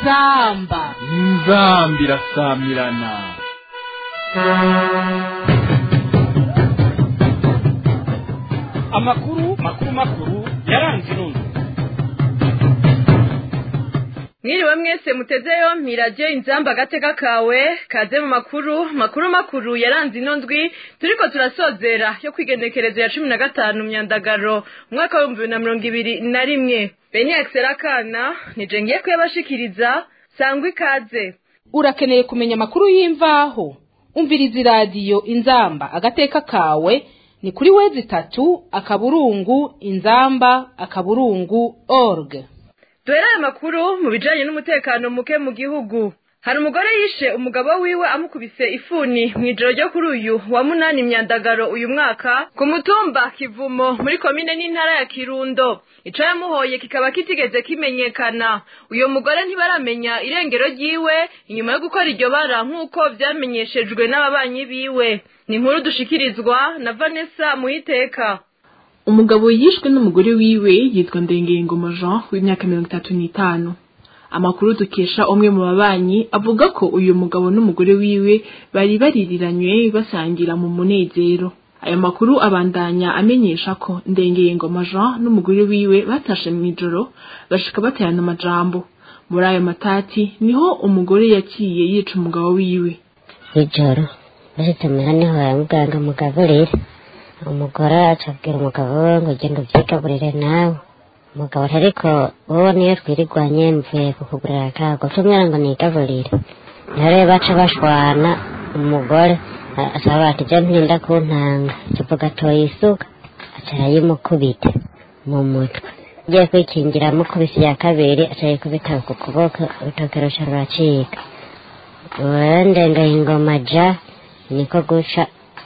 inzamba inzambi irasamirana amakuru makuru makuru yaranze irundo mwiriwe mwese muteze yompi radiyo inzamba agateka kawe kaze mu makuru makuru makuru yaranze ino ndwi turiko turasozera yo kwigenekerezo ya cumi na gatanu myandagaro umwaka w'ibihumbi bibiri na mirongo ibiri na rimwe beni akana nije ngiye kuyabashikiriza sangwa ikaze urakeneye kumenya amakuru y'imvaho umviriza iradiyo inzamba agateka kawe ni kuri wezi itatu akaburungu inzamba akaburungu org duhere aya makuru mu bijanye n'umutekano muke mu gihugu hari umugore yishe umugabo wiwe amukubise ifuni mu ijoro ryo kuri uyu wa munani myandagaro uyu mwaka ku mutumba kivumo muri komine n'intara ya kirundo ico yamuhoye kikaba kitigeze kimenyekana uyo mugore ntibaramenya irengero ryiwe inyuma yo gukora iryo bara nk'uko vyamenyeshejwe n'ababanyi biwe ni inkuru dushikirizwa na vanessa muhiteka umugabo yishwe n'umugore wiwe yitwa ndengengoma jean w'imyaka mirongo itatu n'itanu amakuru dukesha umwe mu babanyi avuga ko uyu mugabo n'umugore wiwe bari baririranywe basangira mu munezero ayo makuru abandanya amenyesha ko ndengengoma jean n'umugore wiwe batashe mu ijoro bashika baterana amajambo muri ayo matati niho umugore yaciye yica umugabo wiwe ijoro bashitse muhira niho baramubwira ngo mugaburire umugore acabwira umugabo we ngo genda ubyigaburire nawe umugabo ati ariko wowe niyo twirirwanye mvuye kukugurira akago tumwira ngo nigaburire niho rero baca bashwana umugore asaba ati je ntinda kuntanga kivuga atoye isuka aca arayimukubita mu mutwe agiye kwikingira amukubise ya kabiri aca yikubita ku kuboko urutoke ruca ruracika urendengaye ingoma ja niko guca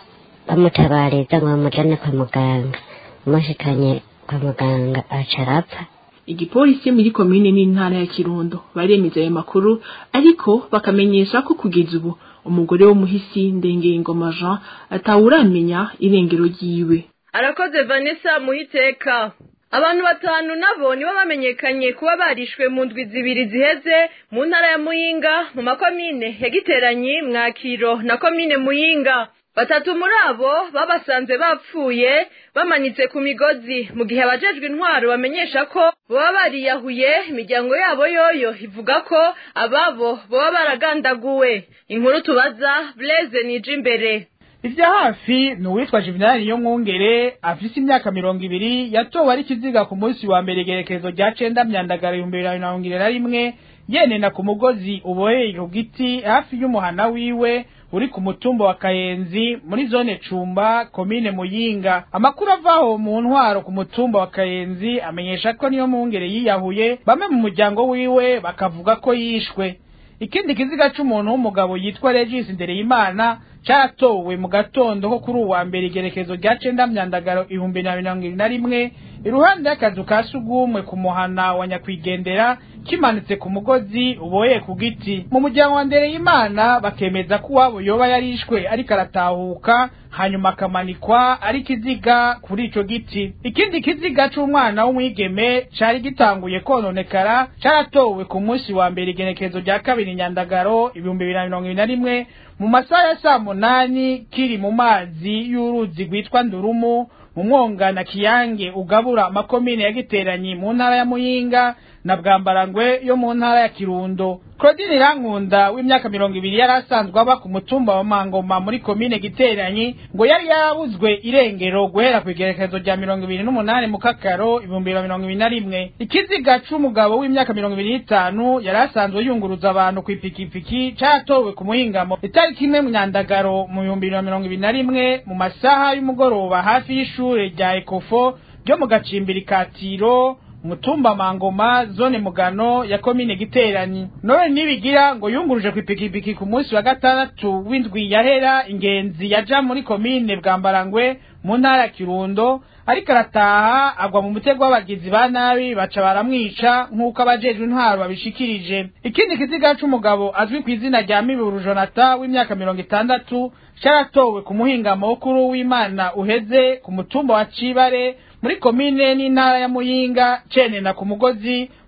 bamutabariza ngo bamujane kwa muganga umushikanye kwa muganga aca arapfa igipolisi muri komine n'intara ya kirundo baremeza ayo makuru ariko bakamenyesha ko kugeza ubu umugore w'umuhisi ndengengoma jean atawuramenya irengero ryiwe arakoze vanessa muhiteka abantu batanu nabo nibo bamenyekanye kuba barishwe mu ndwi zibiri ziheze mu ntara ya muyinga mu makomine ya giteranyi mwakiro na komine muyinga batatu muri abo babasanze bapfuye bamanitse ku migozi mu gihe abajejwe intwaro bamenyesha ko baba bariyahuye imiryango yabo yoyo ivuga ko ababo baba baragandaguwe inkuru tubaza blaise nije imbere ivya hafi ni uwitwa juvenali yo mwungere afise imyaka mirongo ibiri yatowe ari ikiziga ku munsi wa mbere igerekezo rya cenda myandagara ibihumbi bibiri na mirongo ibiri na rimwe yenena ku mugozi uboheye ku giti hafi y'umuhana wiwe uri ku mutumba wa kayenzi muri zone cumba komine muyinga amakuru avaho mu ntwaro ku mutumba wa kayenzi amenyesha ko niyo mwungere yiyahuye bamwe mu muryango wiwe bakavuga ko yishwe ikindi kiziga c'umuntu w'umugabo yitwa regis ndereyimana caratowe mu gatondo ko kuri uwa mbere igerekezo rya cenda myandagaro ibihumbi na mirongo ibiri na rimwe iruhande y'akazu ka sugumwe ku muhana wa nyakwigendera kimanitse ku mugozi uboheye ku giti mu muryango wa ndereyimana bakemeza ko uwabo yoba yarishwe ariko aratahuka hanyuma akamanikwa ari kiziga kuri ico giti ikindi kiziga c'umwana w'umwigeme cari gitanguye kononekara caratowe ku munsi wa mbere igenekezo rya kabiri nyandagaro ibihumbi bibiri na mirongo ibiri na rimwe mu masaha ya saa munani kiri mu mazi y'uruzi rwitwa ndurumu mu mwonga na kiyange ugabura amakomine ya giteranyi mu ntara ya muyinga na bwambarangwe yo mu ntara ya kirundo claudine irankunda w'imyaka mirongo ibiri yari asanzwe aba ku mutumba wa mangoma muri komine giteranyi ngo yari yarabuzwe irengero guhera ku igerekezo rya mirongo ibiri n'umunani mu kakaro ibihumbi bibiri na mirongo ibiri na rimwe ikiziga c'umugabo w'imyaka mirongo ibiri n'itanu yari asanzwe yunguruza abantu kw'ipikipiki catowe ku muhingamo itariki imwe myandagaro mu bihumbi bibiri na mirongo ibiri na rimwe mu masaha y'umugoroba hafi y'ishure rya ekofo ryo mu gacimbiri ka tiro mutumba mangoma zone mugano ya komine giteranyi none nibigira ngo yunguruje ku ipikipiki ku munsi wa gatandatu w'indwi yahera ingenzi yaja muri komine bwambarangwe mu ntara ya kirundo ariko arataha agwa mu mutego w'abagizi ba nabi baca baramwica nk'uko abajejwe intwaro babishikirije ikindi kiziga c'umugabo azwi ku izina rya miburu jonata w'imyaka mirongo itandatu caratowe ku muhingamo w'ukuru w'imana uheze ku mutumba wa cibare muri komine n'intara ya muyinga cenena ku mugozi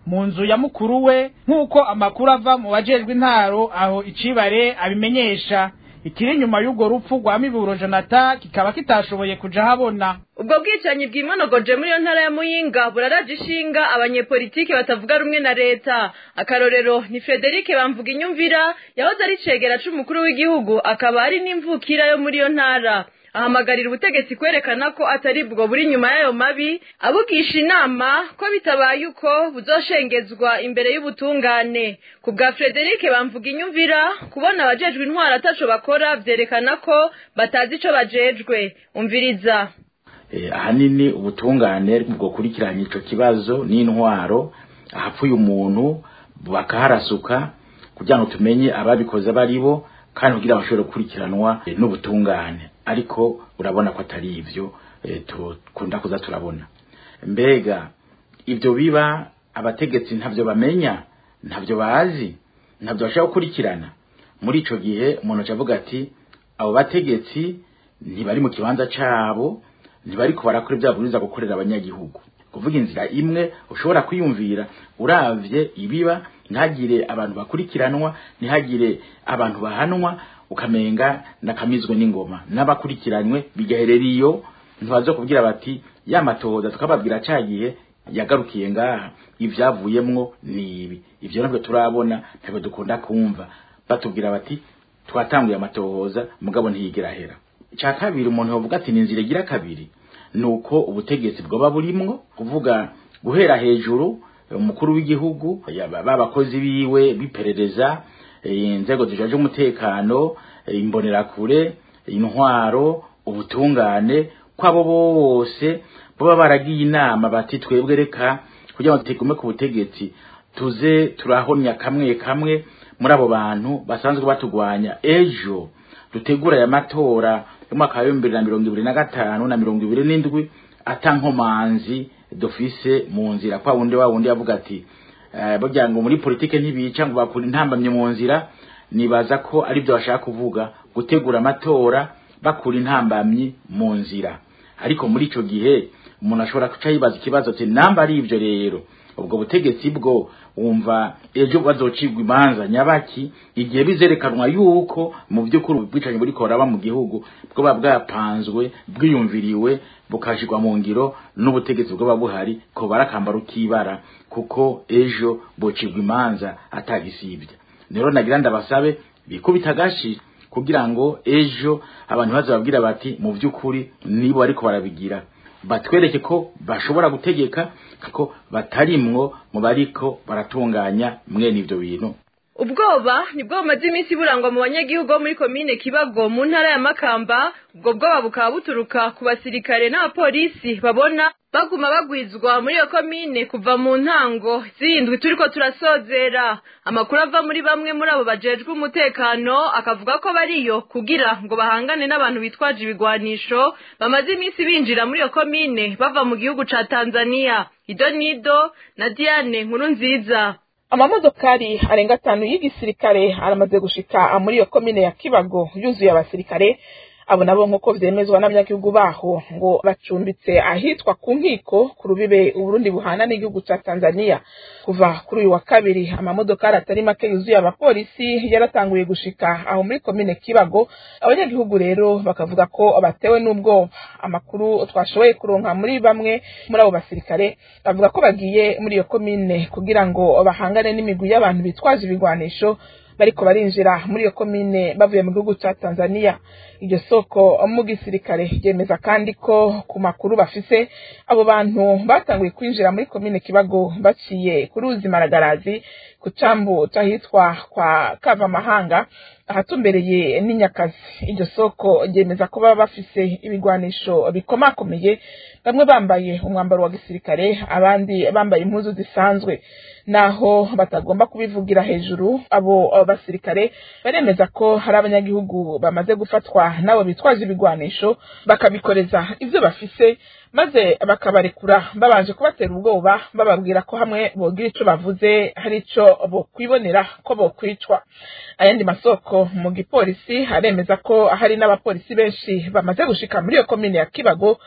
mu nzu ya mukuru we nk'uko amakuru ava mu bajejwe intaro aho icibare abimenyesha ikiri inyuma y'urwo rupfu rwa miburo jonata kikaba kitashoboye kuja habona ubwo bwicanyi bwimonogoje muri iyo ntara ya muyinga buraraje ishinga abanyepolitike batavuga rumwe na leta akarorero ni frederic bamvuga inyumvira yahoze ari cegera c'umukuru w'igihugu akaba ari n'imvukira yo muri iyo ntara ahamagarira ubutegetsi kwerekana ko atari bwo buri nyuma y'ayo mabi abugisha inama ko bitabaye uko buzoshengezwa imbere y'ubutungane ku bwa frederic bamvuga inyumvira kubona abajejwe intwaro ataco bakora vyerekana ko batazi ico bajejwe umviriza ahanini ubutungane bwokurikiranya ico kibazo n'intwaro ahapfuye umuntu bakaharasuka kugira ngo tumenye ababikoze baribo kandi kugira bashobore gukurikiranwa n'ubutungane ariko urabona ko atari ivyo tukunda kuza turabona mbega ibyo biba abategetsi ntabyo bamenya ntabyo bazi ntabyo bashobora gukurikirana muri ico gihe umuntu avuga ati abo bategetsi ntibari mu kibanza cabo ntibari barakora ibyo babwiriza gukorera abanyagihugu kuvuga inzira imwe ushobora kwiyumvira uravye ibiba ntihagire abantu bakurikiranwa ntihagire abantu bahanwa ukamenga nakamizwe n'ingoma n'abakurikiranywe bigaherera iyo ntibazo kubwira bati ya matohoza tukababwira cagiye yagarukiye ngaha ivyavuyemwo ni ibi ivyo nabwo turabona ntabwo dukunda kumva batubwira bati twatanguye amatohoza mugabo ntiyigera hera icya kabiri umuntu yavuga ati ni inzira igira kabiri ni uko ubutegetsi bwoba burimwo kuvuga guhera hejuru umukuru w'igihugu babakozi biwe biperereza inzego zijaje umutekano imbonerakure intwaro ubutungane kwabo bose baba baragiye inama bati twebwe reka kugira ngo tugume ku butegetsi tuze turahomya kamwe kamwe muri abo bantu basanzwe batugwanya ejo dutegura aya matora y'umwaka wa bibiri na mirongo ibiri na gatanu na mirongo ibiri n'indwi atankomanzi dufise mu nzira kwa wundi wa wundi yavuga ati burya ngo muri politike ntibica ngo bakura intambamye mu nzira nibaza ko ari byo bashaka kuvuga gutegura amatora bakura intambamyi mu nzira ariko muri ico gihe umuntu ashobora kuca yibaza ikibazo ati namba ari ivyo rero ubwo butegetsi bwo wumva ejo bazocibwa imanza nyabaki igihe bizerekanwa yuko mu by'ukuri ubwicanyi buri koraba mu gihugu bwoba bwapanzwe bwiyumviriwe bukashirwa mu ngiro n'ubutegetsi bwoba buhari ko barakambara ukibara kuko ejo bocibwa imanza atagisibye rero nagira ndabasabe bikubita agashi kugira ngo ejo abantu bazababwira bati mu by'ukuri nibo ariko barabigira batwereke ko bashobora gutegeka ko batarimwo mu bariko baratunganya mwene ivyo bintu ubwoba nibwo bumaze iminsi burangwa mu banyagihugu bo muri komine kibago mu ntara ya makamba ubwo bwoba bukaba buturuka ku basirikare n'abapolisi babona baguma bagwizwa muri iyo komine kuva mu ntango zindwi turiko turasozera amakuru ava muri bamwe muri abo bajejwe umutekano akavuga ko bariyo kugira ngo bahangane n'abantu bitwaje ibigwanisho bamaze iminsi binjira muri iyo komine bava mu gihugu ca tanzania ido nido na diane nkuru nziza amamodokari arenga atanu y'igisirikare aramaze gushika muri iyo komine ya kibago yuzuye abasirikare abo nabo nk'uko vyemezwa n'abanyagihugu baho ngo bacumbitse ahitwa ku nkiko ku rubibe uburundi buhana n'igihugu ca tanzania kuva kuri uyu wa kabiri amamodokari atari make yuzuye abapolisi yaratanguye gushika aho muri komine kibago abanyagihugu rero bakavuga ko batewe n'ubwoba amakuru twashoboye kuronka muri bamwe muri abo basirikare bavuga ko bagiye muri iyo komine kugira ngo bahangane n'imigwi y'abantu bitwaje ibigwanisho bariko barinjira muri iyo komine bavuye mu gihugu ca Tanzania iryo soko mu gisirikare ryemeza kandi ko ku makuru bafise abo bantu batanguye kwinjira muri komine Kibago baciye ku ruzi Maragarazi ku cambu cahitwa kwa Kavamahanga ahatumbereye n'inyakazi iryo soko ryemeza ko baba bafise ibigwanisho bikomakomeye bamwe bambaye umwambaro wa gisirikare abandi bambaye impuzu zisanzwe naho batagomba kubivugira hejuru abo basirikare baremeza ko hari abanyagihugu bamaze gufatwa nabo bitwaje ibigwanisho bakabikoreza ivyo bafise maze bakabarekura babanje kubatera ubwoba bababwira ko hamwe bogira ico bavuze hari ico bokwibonera ko bokwicwa ayandi masoko mu gipolisi aremeza ko hari n'abapolisi benshi bamaze gushika muri iyo komine ya kibago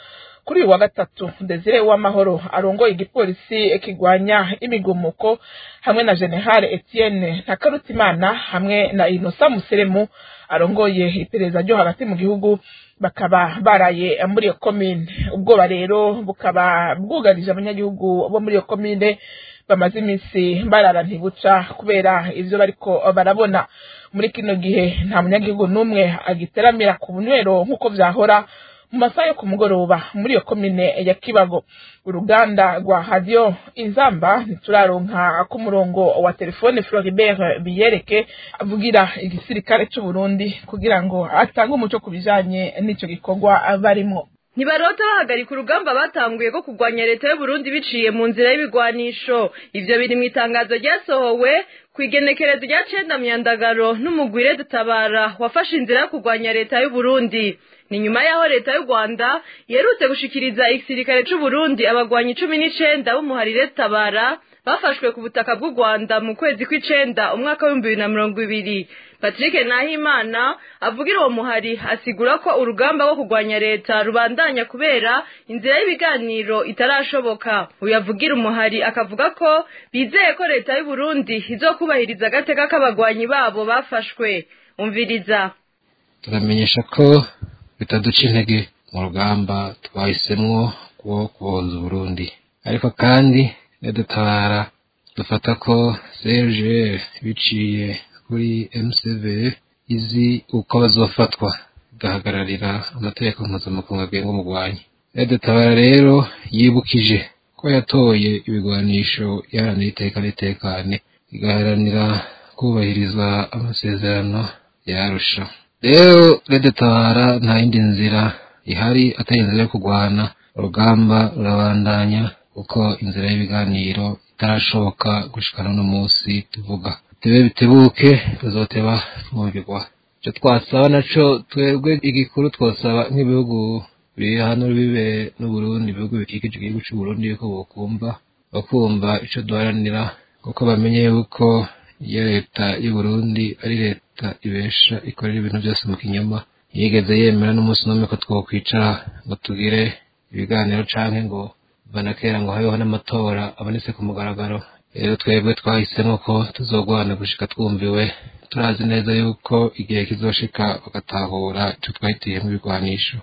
kuri uyu wa gatatu desire w'amahoro arongoye igipolisi kigwanya imigumuko hamwe na generale etienne ntakarutimana hamwe na inosa museremu arongoye iperereza ryo hagati mu gihugu bakaba baraye muri iyo komine ubwoba rero bukaba bwugarije abanyagihugu bo muri iyo komine bamaze iminsi barara ntibuca kubera ivyo bariko barabona muri kino gihe nta munyagihugu n'umwe agiteramira ku bunywero nk'uko vyahora mu masaha yo ku mugoroba muri iyo komine ya kibago uruganda rwa radiyo inzamba ntituraronka ku murongo wa telefone floribert biyereke avugira igisirikare c'uburundi kugira ngo atange umuco ku bijanye n'ico gikorwa barimwo ntibarota bahagarika urugamba batanguye ko kurwanya leta y'uburundi biciye mu nzira y'ibigwanisho ivyo biri mu itangazo ryasohowe ku igenekerezo rya cenda myandagaro n'umugwire dutabara wafashe inzira yo kurwanya leta y'uburundi ni nyuma y'aho leta y'u rwanda yerutse gushikiriza igisirikare c'uburundi abagwanyi cumi n'icenda b'umuharire dutabara bafashwe ku butaka bw'u rwanda mu kwezi kw'icenda umwaka w'ibihumbi bibiri na mirongo ibiri patrick nahimana avugira uwo muhari asigura ko urugamba rwo kurwanya leta rubandanya kubera inzira y'ibiganiro itarashoboka uyu avugira umuhari akavuga ko bizeye ko leta y'uburundi izokubahiriza agateka k'abagwanyi babo bafashwe umviriza turamenyesha ko bitaduca intege mu rugamba twahisemwo rwo kubohoza uburundi ariko kandi nidutabara dufata ko serge biciye kuri mcv izi uko bazofatwa igahagararira amategeko mpuzamakungu agenga umugwanyi nidutabara rero yibukije ko yatoye ibigwanisho iharanira iteka n'itekane igaharanira kubahiriza amasezerano yarusha rero redetabara nta yindi nzira ihari atari inzira yo kurwana urugamba rurabandanya kuko inzira y'ibiganiro itarashoboka gushikana no munsi tuvuga tebe bitebuke tuzoteba twumvirwa icyo twasaba naco twebwe igikuru twosaba nk'ibihugu biri hano bibe n'uburundi ibihugu bikikije igihugu c'uburundi yuko bokumva bakumva ico duharanira kuko bamenye yuko iyo leta y'uburundi ari leta ibesha ikorera ibintu byose mu kinyoma yigeze yemera n'umunsi n'umwe ko twokwicara ngo tugire ibiganiro canke ngo banakera ngo habeho n'amatora abonetse ku mugaragaro rero twebwe twahisemo ko tuzogwana gushika twumviwe turazi neza yuko igihe kizoshika bagatahura ico twahitiyemo ibigwanisho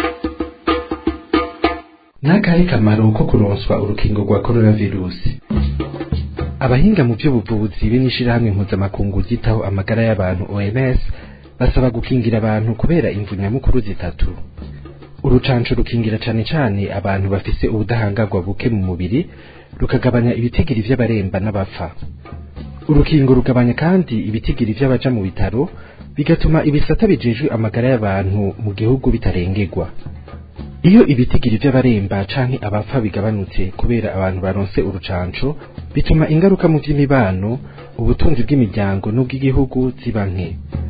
n'akahe kamaro ko kuronswa urukingo rwa coronavirusi abahinga mu by'ubuvuzi be n'ishirahamwe mpuzamakungu ryitaho amagara y'abantu OMS basaba gukingira abantu kubera imvu nyamukuru zitatu urucanco rukingira cane cane abantu bafise ubudahangarwa buke mu mubiri rukagabanya ibitigiri vy'abaremba n'abapfa urukingo rugabanya kandi ibitigiri vy'abaja mu bitaro bigatuma ibisata bijejwe amagara y'abantu mu gihugu bitarengerwa iyo ibitigiri vy'abaremba canke abapfa bigabanutse kubera abantu baronse urucanco bituma ingaruka mu vy'imibano ubutunzi bw'imiryango n'ubw'igihugu ziba nke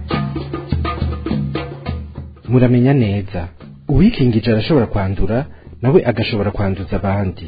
muramenya neza uwikingije arashobora kwandura nawe agashobora kwanduza abandi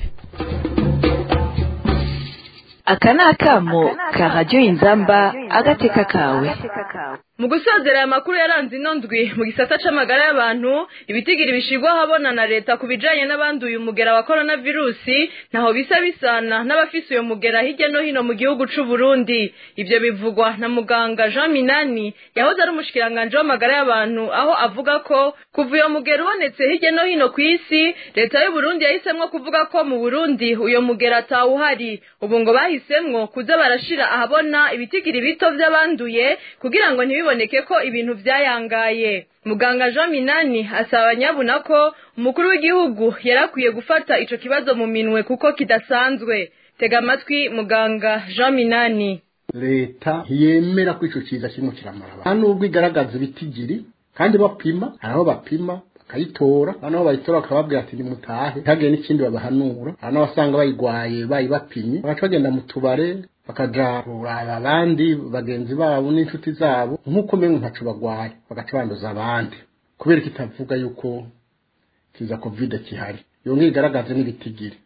aka ni akamo ka radiyo inzamba agateka kawe mu gusozera aya makuru yaranze ino ndwi mu gisata c'amagara y'abantu ibitigiri bishirwa ahabona na leta ku bijanye n'abanduye umugera wa korona virusi ntaho bisa bisana n'abafise uyo mugera hirya no hino mu gihugu c'u Burundi ivyo bivugwa na muganga Jean Minani yahoze ari umushikiranganje w'amagara y'abantu aho avuga ko kuva uyo mugera ubonetse hirya no hino ku isi leta y'u Burundi yahisemwo kuvuga ko mu Burundi uyo mugera atawuhari ubu ngo bahisemwo kuza barashira ahabona ibitigiri bito vy'abanduye kugira ngo ntibiboneke ko ibintu vyayangaye muganga Jean Minani asaba abanyabuna ko umukuru w'igihugu yarakwiye gufata ico kibazo mu minwe kuko kidasanzwe tega amatwi muganga Jean Minani leta ntiyemera ko ico ciza kirimo kiramara nta nubwo igaragaza ibitigiri kandi bapima hari aho bapima bakayitora noneho bayitora bakababwira ati nimutahe ntihagire n'ikindi babahanura hari n'abasanga bayigwaye bayibapimye bagaca bagenda mu tubare bakaja kuraba abandi bagenzi babo n'inshuti zabo nk'uko umenga ntaco bagwaye bagaca banduza abandi kubera kitavuga yuko kiza kovide kihari yongera igaragaze n'ibitigiri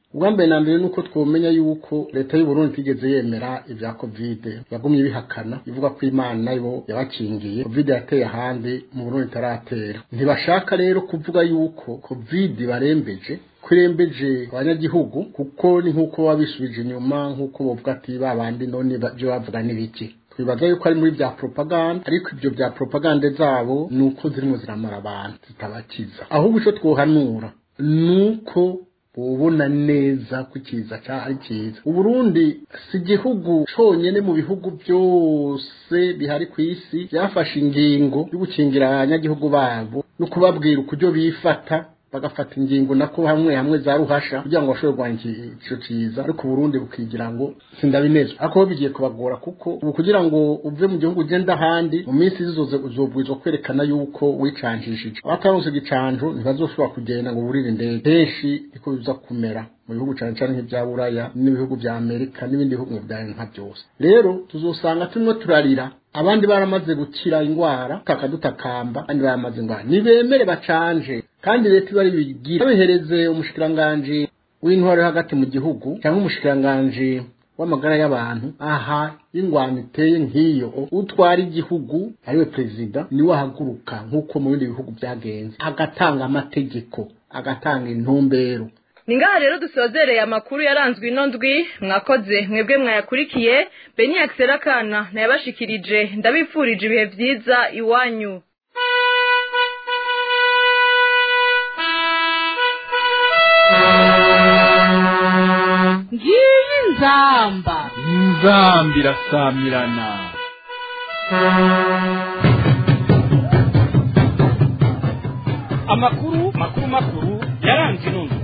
ubwa mbere na mbere nuko twomenya yuko leta y'u Burundi itigeze yemera ibya covid yagumye ibihakana ivuga ko imana yo yabakingiye covid yateye ahandi mu Burundi itaratera ntibashaka rero kuvuga yuko covid barembeje kurembeje abanyagihugu kuko ni nk'uko babisubije inyuma nk'uko bavuga ati babandi none byo bavuga n'ibiki twibaza yuko ari muri bya propaganda ariko ibyo bya propaganda zabo ni uko zirimo ziramara abantu zitabakiza ahubwo icyo twohanura ni uko ubona neza ko ikiza ari cyiza uburundi si igihugu cyonyine mu bihugu byose bihari ku isi byafashe ingingo yo gukingira abanyagihugu babo no kubabwira ukuryo bifata bagafata ingingo nako hamwe hamwe za ruhasha kugira ngo bashobore kurwanya icyo cyiza ariko Burundi bukigira ngo sindabinezwa ariko bigiye kubagora kuko ubu kugira ngo uve mu gihugu ugenda ahandi mu minsi zizoze uzobwirizwa kwerekana yuko wicanjishije abataronse igicanjo ntibazoshobora kugenda ngo burire indege henshi niko biza kumera mu bihugu cyane cyane nk'ibya buraya n'ibihugu bya amerika n'ibindi bihugu bya nka byose rero tuzosanga turimo turarira abandi baramaze gukira indwara takadutakamba abandi baramaze indwara nibemere bacanje kandi leta ibari bigira babihereze umushikiranganji w'intwaro yo hagati mu gihugu cyangwa umushikiranganji w'amagara y'abantu aha ingwano iteye nk'iyo utwara igihugu ariwe perezida niwe ahaguruka nk'uko mu bindi bihugu byagenze agatanga amategeko agatanga intumbero ni ngaha rero dusozereye amakuru yaranzwe ino ndwi mwakoze mwebwe mwayakurikiye beni akisera kana nayabashikirije ndabifurije ibihe byiza iwanyu ngiyi nzamba inzambi irasamirana amakuru makuru makuru yaranze ino ndwi